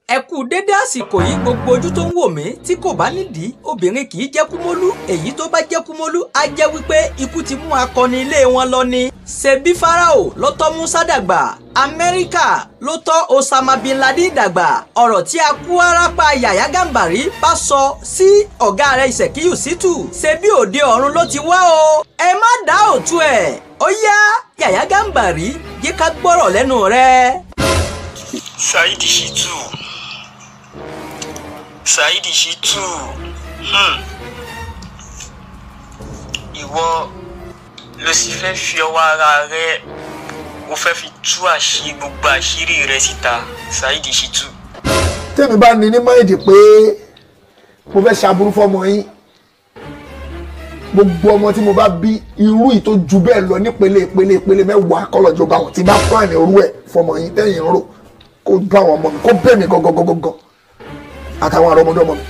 ẹ kú dédé àsìkò yìí gbogbo ojú tó ń wò mí tí kò bá nídìí obìnrin kì í jẹ́ kúmólú èyí tó bá jẹ́ kúmólú á jẹ́ wípé ikú ti mú akọni ilé wọn lọ ni. ṣebí farao ló tọ́ musa dàgbà amẹ́ríkà ló tọ́ osama bin laden dàgbà ọ̀rọ̀ tí a kú arápá yàyà gàmbàrí bá sọ sí ọ̀gá rẹ̀ ìṣèkíyù sítù ṣebí òde ọ̀run ló ti wá o ẹ má dá òtún ẹ̀ ó yá yàyà gàmbàrí yé ká gbọ́rọ̀ lẹ́nu rẹ̀. Saidi Shittu Saidi Shittu hmm. ìwọ ló sì fẹ́ fi ọwọ́ ara rẹ o fẹ́ fi tú àṣírí gbogbo àṣírí rẹ síta Saidi Shittu. tèmi bá ní ní máìdì pé mo fẹ́ ṣàbúrú fọmọ yín gbogbo ọmọ tí mo bá bí irú yìí tó ju bẹ́ẹ̀ lọ nípele ìpele ìpele mẹ́wàá kọ́lọ́jọ́ bá wọn tí bá plan irú ẹ̀ fọmọ yín tẹ̀yìn rò kó bá àwọn ọmọ mi kó bẹ́ẹ̀ mi gangan àtàwọn àrọ́mọdé ọmọ mi.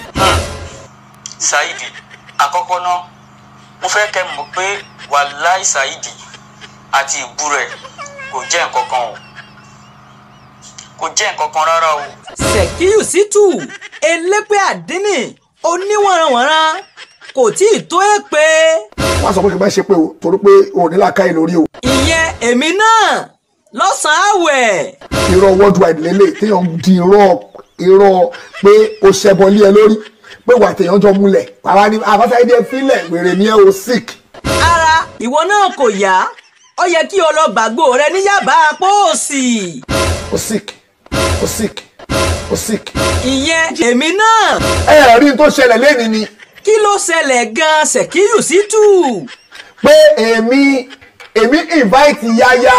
Saidi àkọ́kọ́ náà mo fẹ́ kẹ́ mọ̀ pé wàláì Saidi àti ìbú rẹ̀ kò jẹ́ nǹkan kan o kò jẹ́ nǹkan kan rárá o. ṣèkíyù sítù elépè àdínì oníwọ̀nranwọ̀nran kò tí ì tó èpè. wọ́n á sọ pé kí n má ṣe pé o torí pé o ò ní làákàyè lórí o. ìyẹn èmi náà lọ́sàn-án àwẹ̀. irọ́ worldwide lélẹ̀ téèyàn di irọ́ irọ́ pé o ṣẹbọ lé ẹ lórí pé wà téèyàn jọ múlẹ̀ àwa ni àbáṣáyédé fílẹ̀ wèrè ni ẹ o sick. ara ìwọ náà kò yá ó yẹ kí o lọ gbàgbó rẹ ní yàbá póòsì. o sick o sick o sick. ìyẹn èmi náà. ẹ ẹ rí n tó ṣẹlẹ̀ lẹ́ni ni kí ló ṣẹlẹ̀ gan-an ṣèkíyù sítù. pé èmi èmi invite yáyá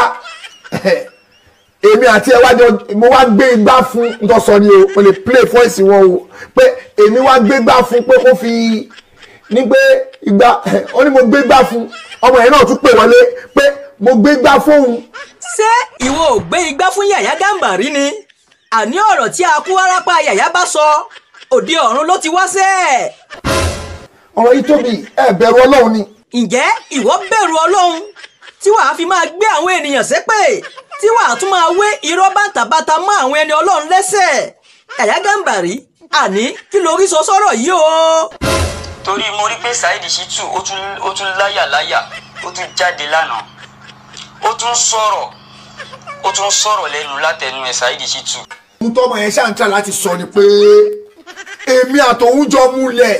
èmi àti ẹ wájọ mo wá gbé igbá fún ntọ́sọ ni o mo lè play voice wọn o pé èmi wá gbé igbá fún pé kó fi ní pé igbá ó ní mo gbé igbá fún ọmọ yẹn náà tún pè wọlé pé mo gbé igbá fóun ṣé ìwọ ò gbé igbá fún yàyà gàmbàrí ni àní ọ̀rọ̀ tí a kú wárápá yàyà bá sọ òde ọ̀run ló ti wá sẹ́ẹ̀. ọ̀rọ̀ yìí tóbi ẹ bẹ̀rù ọlọ́run ni ǹjẹ́ ìwọ bẹ̀rù ọlọ́run tí wàá fi máa gbé àwọn ènìyàn ṣépè tí wàá tún máa wé irọ́ bàtàbàtà mọ́ àwọn ẹni ọlọ́run lẹ́sẹ̀ yàyà gàmbàrí àní kí lórí sọ sọ́rọ̀ yìí o. torí mo rí pé Saidi Shittu ó tún ó tún láyà láyà ó tún jáde lánàá ó tún sọ̀rọ̀ ó tún sọ̀rọ̀ lẹ́nu látẹnu ẹ̀ Saidi Shittu. ohun tọ́mọ yẹn ṣáà ń tà láti sọ ni pé èmi àtòun jọ múlẹ̀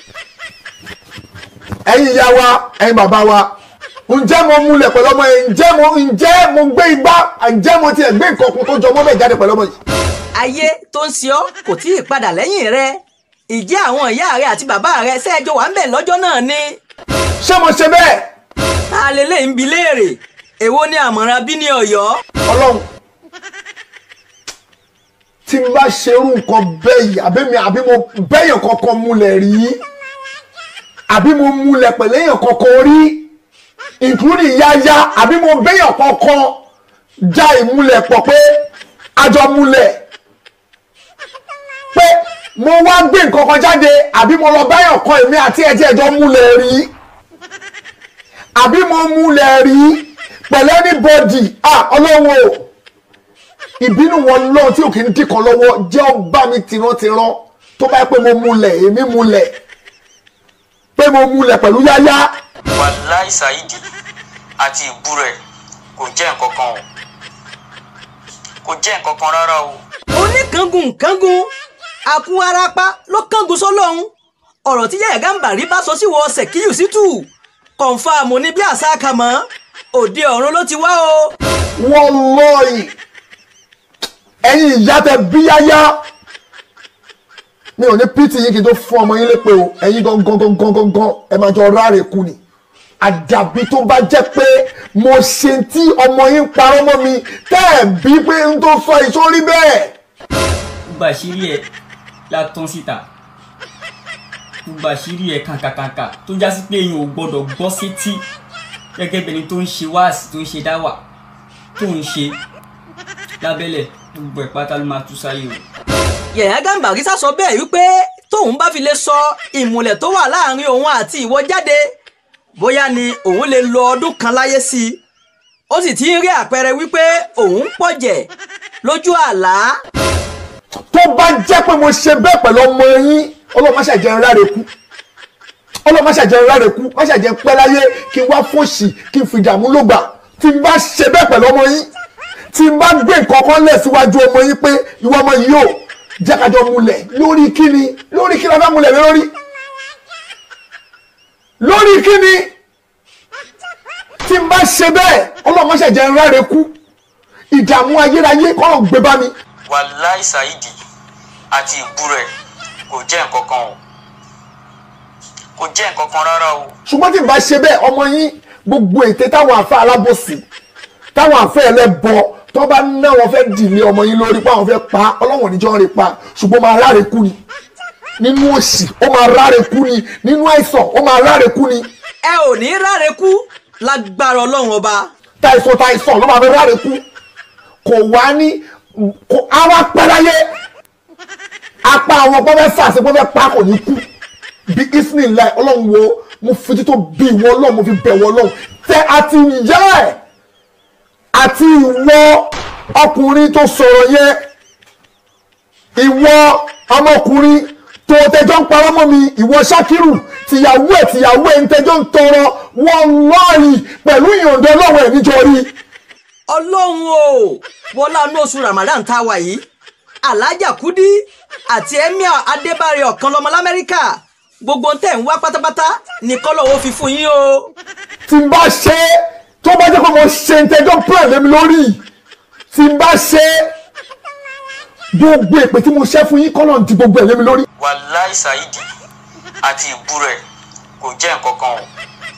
ẹ̀yin ìyá wa ẹ̀yin bàbá wa ǹjẹ́ mo múlẹ̀ pẹ̀lú ọmọ yẹn ǹjẹ́ mo ǹjẹ́ mo gbé igbá ǹjẹ́ mo tiẹ̀ gbé nǹkan kan tó jọ mọ́ bẹ́ẹ̀ jáde pẹ̀lú ọmọ yìí. ayé tó ń ṣe ọ́ kò tí ì padà lẹ́yìn rẹ ìjẹ́ àwọn ìyá rẹ àti bàbá rẹ ṣẹ́ẹ̀jọ wà ń bẹ̀ lọ́jọ́ náà ni. ṣé mo ṣe bẹ́ẹ̀. ta lè lè ń bi léèrè èwo ni àmọ̀ràn bí ní ọ̀yọ́. ọlọ́run tí n bá ṣerú nǹkan bẹ́ẹ̀ yìí àbí mi àbí mo bẹ́yàn kankan múlẹ̀ rí àbí mo múlẹ̀ pẹ̀lú èèyàn kankan rí including yáyá àbí mo bẹ́yàn kankan já ìmúlẹ̀ pọ̀ pé àjọ múlẹ̀ pé mo wá gbé nǹkan kan jáde àbí mo lọ bẹ́yàn kan èmi àti ẹ̀ tí ẹ̀jọ́ múlẹ̀ rí àbí mo múlẹ̀ rí pẹ̀lú anybody ah ọlọ́run o ìbínú wọn lọ́wọ́ tí òkè ń dìkan lọ́wọ́ jẹ́ ọba mi tìrantìran tó bá yẹ pé mo múlẹ̀ èmi múlẹ̀ pé mo múlẹ̀ pẹ̀lú yáyá. wàláì Saidi àti ìbú rẹ̀ kò jẹ́ nǹkan kan o kò jẹ́ nǹkan kan rárá o. oníkangun kangun àkú arapa ló kangun sọlọ́hún ọ̀rọ̀ tí yàyà gàmbàrí bá sọ sí wọ ṣèkíyù sítù kọ̀ǹfàmù ní bí àṣà kàmọ́ òde ọ̀run ló ti wá o. wọ́n lọ́ọ̀yì ẹ̀yin ìyá tẹ bí yáyá mi ò ní pt yín kí n tó fún ọmọ yín lépè o ẹ̀yin gangan gangan gangan ẹ máa jọ ráre kú ni àdàbí tó bá jẹ́ pé mo ṣe tí ọmọ yín parọ́ mọ́ mi tẹ́ ẹ̀ bí pé n tó sọ ìsórí bẹ́ẹ̀. gbogbo àṣírí ẹ la tán síta gbogbo àṣírí ẹ kàǹkàkàǹkà tó já sí pé èèyàn ò gbọdọ̀ gbọ́ sétí gẹ́gẹ́ bẹni tó ń ṣe wáàsí tó ń ṣe dáwà tó ń ṣe lábẹ́lẹ̀ gbogbo ẹ̀ pátá ló máa tú sáyé o. yàyà gàmbàrí sá sọ bẹ́ẹ̀ wípé tóun bá fi lè sọ ìmùlẹ̀ tó wà láàrin òun àti ìwọ jáde bóyá ni òun lè lo ọdún kan láyé sí i ó sì ti ń rí àpẹẹrẹ wípé òun ń pọ̀jẹ̀ lójú àlá. tó tó bá jẹ́ pé mo ṣe bẹ́ẹ̀ pẹ̀lú ọmọ yín ọlọ́run má ṣàjẹ́ ń ráre kú ọlọ́run má ṣàjẹ́ ń ráre kú má ṣàjẹ́ pẹ́ láyé kí n wá fòṣì kí n fi dààmú ló gbà tí n bá ṣe bẹ́ẹ̀ pẹ̀lú ọmọ yín tí n bá gbé nǹkan kan lẹ̀ síwájú ọmọ yín pé ìwọ ọmọ yìí yóò jẹ́ kájọ múlẹ̀ lórí kíni lórí kí la fẹ́ múlẹ̀ lé lórí lórí kíni tí n bá ṣe bẹ́ẹ̀ ọlọ́run má ṣàjẹ́ ń ráre kú ìdààmú ayérayé kọ́rọ̀ gbé bá mi wàláì ṣáìdì àti ìbú rẹ̀ kò jẹ́ nǹkan kan o kò jẹ́ nǹkan kan rárá o ṣùgbọ́n tí n bá ṣe bẹ́ẹ̀ ọmọ yín gbogbo ète táwọn àfẹ́ alábòsí táwọn àfẹ́ ẹlẹ́bọ tó bá ná wọn fẹ́ dìlé ọmọ yín lórí pé àwọn fẹ́ pa ọlọ́wọ̀n níjọ́ ń rí pa ṣùgbọ́n ó máa ráre kú ni nínú òṣì ó máa ráre kú ni nínú àìsàn ó máa ráre kú ni ẹ ò ní ráre kú lágbára ọlọ́run ọba táìsàn táìsàn ló máa fi ráre kú kò wá ní kò àwa pẹ́láyé apá àwọn pọ́fẹ́ sàṣẹ pọ́fẹ́ pa kò ní kú bí isnin láì ọlọ́run wo mo fi títò bí ìwọ ọlọ́run mo fi bẹ̀wọ̀ ọlọ́run tẹ àti ìyá ẹ̀ àti ìwọ ọkùnrin tó sọ̀rọ̀ yẹn ìwọ ọmọkùnrin tó tẹjọ́ ń parọ́ mọ́ mi ìwọ ṣákírù tìyàwó ẹ̀ tìyàwó ẹ̀ ń tẹjọ́ ń tọrọ wọn lọ́ọ̀rì pẹ̀lú ìyọ̀ǹda ọlọ́run ẹ̀ níjọ rí ọlọ́run o wọlá ní oṣù ramadan tá a wà yìí alájà kúdí àti emir adébárè ọ̀kan lọ́mọ lamẹ́ríkà gbogbo tẹ̀ ń wá pátápátá ní kọ́lọ́wọ́ fi fún yín o tí n bá ṣe é tó bá jẹ́ pé mo ṣe ń tẹjọ́ plan lé mi lórí tí n bá ṣe é gbogbo èpè tí mo ṣe fún yín kọ́lọ̀ ń di gbogbo ẹ̀ lé mi lórí wàláì ṣáìdì àti ìbú rẹ̀ kò jẹ́ nǹkan kan o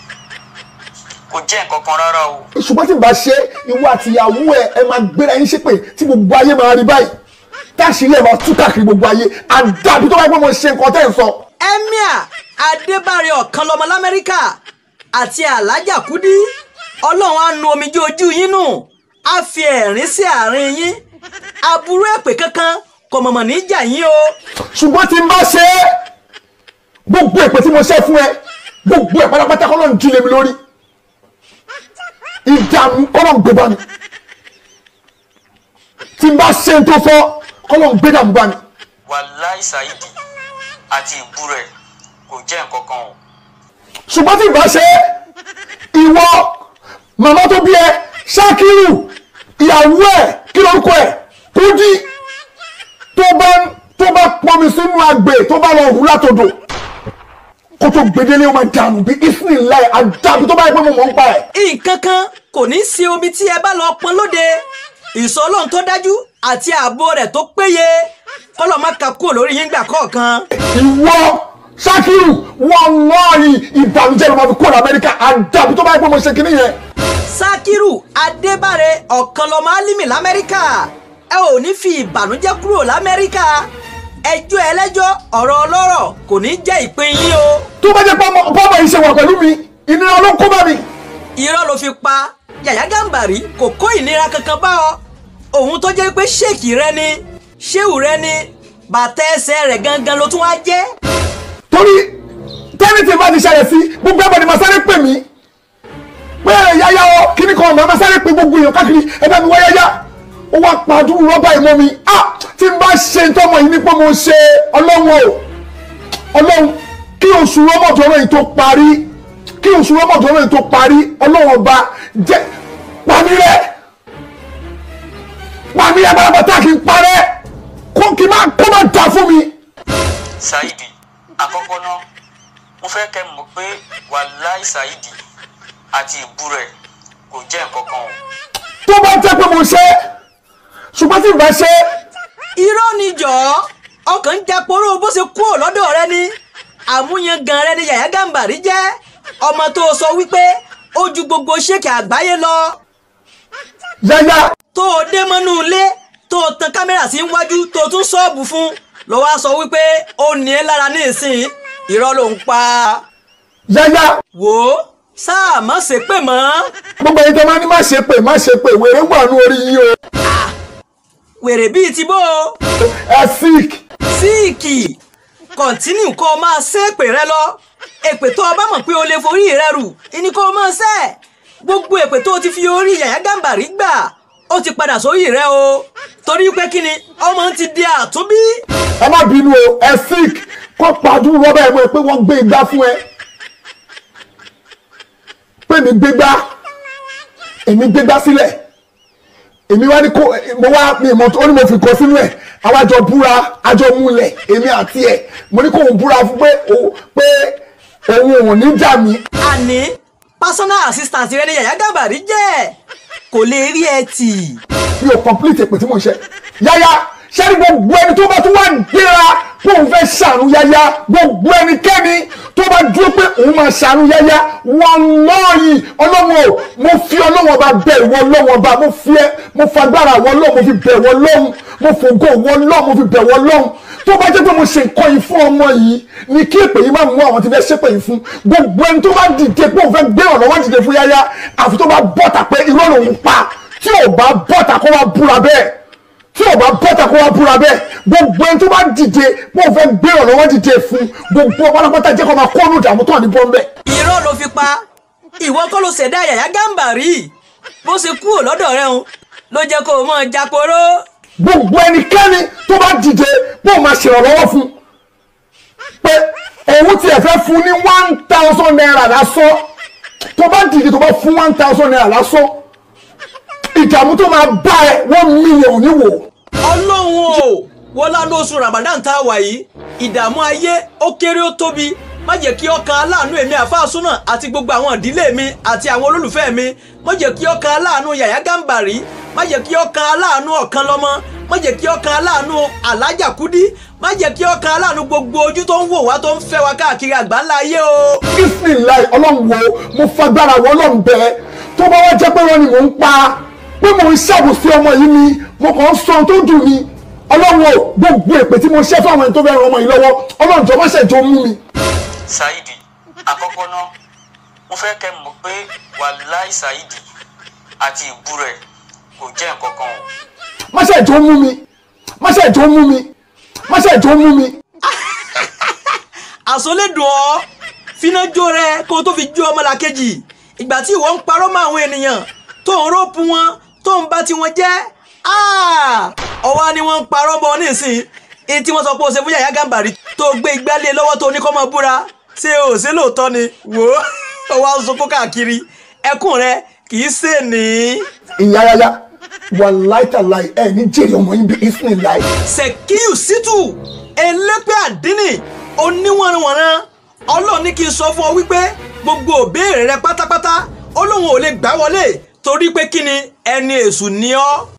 kò jẹ́ nǹkan kan rárá o ṣùgbọ́n tí n bá ṣe é ìwọ àti ìyàwó ẹ ẹ máa gbéra yín ṣépè tí gbogbo ayé máa rí báyìí táṣìírí ẹ máa tú káàkiri gbogbo ayé àdàbí tó bá yẹ pé mo ṣe nǹkan tẹ́ ẹ̀ ń sọ emir adébárè ọ̀kan lọ́mọ lamẹ́ríkà àti alájà kúdí ọlọ́run á nu omijé ojú yín nù á fi ẹ̀rín sí àárín yín aburú èpè kankan kò mọ̀mọ̀ ní jà yín o ṣùgbọ́n tí n bá ṣe é gbogbo èpè tí mo ṣe fún ẹ gbogbo ẹ̀ pátápátá kọ́lọ̀ ń jí lé mi lórí ìdààmú kọ́lọ̀ ń gbé bá mi tí n bá ṣe ń tó sọ kọ́lọ̀ ń gbé dààmú bá mi wàláì ṣáìdì àti ìbú rẹ̀ kò jẹ́ nǹkan kan o ṣùgbọ́n tí n bá ṣe é ìwọ màmá tó bí ẹ ṣákírù ìyàwó ẹ kí lórúkọ ẹ kúdí tó bá tó bá pọnmi sínú agbè tó bá lọ hù látòdò kó tó gbedele ó máa dànù bí isnin láì àdàbí tó bá yẹ pé mo mọ̀ ń pa ẹ̀. nǹkan kan kò ní sí omi tí ẹ bá lọ pọn lóde ìsọ ọlọ́run tó dájú àti ààbò rẹ̀ tó péye kọ́lọ̀ má ka kúrò lórí yín gbà kọ̀ọ̀kan ìwọ ṣákírù wọn lọ́ọ̀rì ìbànújẹ́ ló máa fi kúrò lamẹ́ríkà àdàbí tó bá yẹ pé mo ṣe kinní yẹn. sakiru adébárè ọ̀kan lọ́mọ álímì lamẹ́ríkà ẹ ò ní fi ìbànújẹ́ kúrò lamẹ́ríkà ẹjọ́ ẹlẹ́jọ́ ọ̀rọ̀ ọlọ́rọ̀ kò ní jẹ́ ìpín yín o tó bá jẹ́ pé ọmọ ọmọ yìí ṣe wà pẹ̀lú mi ìnira ló kó bá mi. irọ́ ló fi pa yàyà gàmbàrí kò kó ìnira kankan bá ọ òun tó jẹ́ pé ṣéèkì rẹ ni ṣéwù rẹ ni bàtà ẹsẹ̀ rẹ̀ gangan ló tún wá jẹ́ torí tẹ́ni tí bá ti ṣẹlẹ̀ sí gbogbo ẹ̀bọ̀n ni màá sáré pè mí pé yáyá o kíní kan màá sáré pè gbogbo èèyàn káàkiri ẹ̀bẹ̀ mi wá yáyá ó wá pàdúrú rọ́bà ìmọ̀ mi ah tí n bá ṣe ń tọ́mọ yìí ní pé mo ṣe ọlọ́run o ọlọ́run kí oṣù rọ́mọ̀dọ́rọ̀ yìí tó parí kí oṣù rọ́mọ̀dọ́rọ̀ yìí tó parí ọlọ́run ọba jẹ́ pàmí rẹ̀ pàmí rẹ̀ pátápátá kí n parẹ́ kó kí n má kó má dà fún mi. ṣáìdì àkọ́kọ́ náà mo fẹ́ kẹ́ mọ̀ pé wàláì ṣáìdì àti ìbú rẹ̀ kò jẹ́ nǹkan kan o tó bá jẹ́ pé mo ṣe é ṣùgbọ́n tí n bá ṣe é irọ́ ni jọ̀ọ́ ọkàn ń japoró bó ṣe kúrò lọ́dọ̀ rẹ ni àmúyangàn rẹ ni yàyà gàmbàrí jẹ́ ọmọ tó sọ wípé ó ju gbogbo ṣéèkì àgbáyé lọ yáyá tó o dé mọ́nú ilé tó o tan kámẹ́rà sí iwájú tó o tún ṣọ́ọ̀bù fún ló wá sọ wípé ó ní ẹ lára ní ìsìn irọ́ ló ń pa yáyá wò ó sáà má ṣe pè mọ́ gbogbo ẹni tó máa ní má ṣe pé má ṣe pé wèrè wà ní orí yín o wèrè bíi ti bó o ẹ sick síìkì kọ̀ntínú kó o máa ṣe èpè rẹ lọ èpè tó o bá mọ̀ pé o lè forí rẹ rù ìní kó o máa ṣe gbogbo èpè tó o ti fi orí yàyà gàmbàrí gbà ó ti padà sórí rẹ o torí pé kí ni ọmọ ti di àtúnbí. ẹ má bínú o ẹ sick kó pàdú rọ́bà ẹ̀ mọ́ ẹ pé wọ́n gbé igbá fún ẹ pé mi gbégbá èmi gbégbá sílẹ̀ èmi wá ní kó mo wá mi ìmọ̀ ó ní mo fi kọ sínú ẹ̀ àwa jọ búra àjọ múlẹ̀ èmi àti ẹ̀ mo ní kó òun búra fún pé o- pé òun ò ní jà mí àní personal assistant rẹ ni Yàyà Gàbàrí jẹ́ kò lè rí ẹ tì. mi ò complete èpè tí mo ń ṣe yáyá ṣẹ́ni gbogbo ẹni tó bá tún wá gbéra pé òun fẹ́ ṣàánú yáyá gbogbo ẹnikẹ́ni tó bá dúró pé òun máa ṣàánú yáyá wọn lọ́ọ̀yì ọlọ́wọ́ o mo fi ọlọ́wọ́ bá bẹ ìwọ ọlọ́wọ́ bá mo fi ẹ mo fagbára ìwọ ọlọ́wọ́ mo fi bẹ̀ ìwọ ọlọ́hun mo fògo ìwọ ọlọ́hun mo fi bẹ̀ ìwọ ọlọ́hun tó bá jẹ́ pé mo ṣe nǹkan yìí fún ọmọ yìí ni kí èpè yìí má mú àwọn tí fẹ́ ṣépè yìí fún gbogbo ẹni tó bá dìde pé òun fẹ́ gbé ọ̀lọ́wọ́ dìde fún yáyá àfi tó bá bọ́ta pé irọ́ lòun pa tí ò bá bọ́ta kó wá búra bẹ́ẹ̀ tí ò bá bọ́ta kó wá búra bẹ́ẹ̀ gbogbo ẹni tó bá dìde pé òun fẹ́ gbé ọ̀lọ́wọ́ dìde fún gbogbo pátápátá jẹ́ kó máa kó ọ̀nù ìdààmú tó wà ní bọ́ńbẹ́. irọ́ ló fi pa ìwọ kọ́ ló ṣẹ̀dá Yàyà Gàbàrí bó ṣe kúrò lọ́dọ̀ rẹ ń ló jẹ́ kó o mọ̀ jàporó. gbogbo ẹnikẹ́ni tó bá dìde pé òun máa ṣèrànlọ́wọ́ fún pé òun tiẹ̀ fẹ́ fún ní one thousand naira lásán tó bá dìde tó bá fún one thousand naira lásán ìdààmú tó máa bá ẹ one million níwò. ọlọ́run o wọlá lóṣù Ramadan tá a wà yìí ìdààmú ayé ó kéré ó tóbi má jẹ́ kí ọkàn aláàánú èmi àfáàsúnà àti gbogbo àwọn ìdílé mi àti àwọn olólùfẹ́ mi má jẹ́ kí ọkàn aláàánú Yàyà Gàbàrí má jẹ́ kí ọkàn aláàánú ọ̀kan lọ́mọ má jẹ́ kí ọkàn aláàánú Alájà Kúdí má jẹ́ kí ọkàn aláàánú gbogbo ojú tó ń wò wá tó ń fẹ́ wa káàkiri àgbáńlá ayé o. bisimilayi ọlọ́run wo mo fagbára wọ ọlọ́run bẹ́ẹ̀ tó bá wá jẹ́ pé wọ́n ni mò ń pa pé mò ń ṣàbòsí ọmọ yìí ni mo kàn ń sọ ohun tó dùn mí ọlọ́run o gbogbo èpè tí mo ṣẹ́ fún àwọn ẹni tó fẹ́ ran ọmọ yìí lọ́wọ́ ọlọ́run jọ má ṣe jọ mú mi. Saidi àkọ́kọ́ náà mo fẹ́ kẹ́ mọ̀ pé wàláì Saidi àti ìbú rẹ̀ kò jẹ́ nǹkan kan o. má ṣe jọ mú mi má ṣe jọ mú mi má ṣe jọ mú mi. àsọlédùn ọ fínájó rẹ kó o tó fi jó ọmọlàkejì ìgbà tí ìwọ ń parọ́ mọ́ àwọn ènìyàn tó ń rọ́ọ̀pù wọn tó ń bá tiwọn jẹ́ ọwọ́ ni wọ́n ń parọ́ bọ́ nísìn èyí tí wọ́n sọ pé o ṣe fún Yàyà Gàbàrí tó gbé igbá lé lọ́wọ́ tó ní kó máa búra ṣé o ṣe lóòótọ́ ni wò ó wá ń sunkún káàkiri ẹkún rẹ kì í ṣe ní. ìyá yáyá wàláì tàláì ẹ ní jèrè ọmọ yín bí ìsìn láì. Sekiu Shittu elépè àdínì oníwọ̀nranwọ̀nran ọlọ́run ní kí n sọ fún ọ wípé gbogbo òbéèrè rẹ pátápátá ó lóun ò lè gbà wọlé torí pé kí ni ẹni èṣù ni ọ́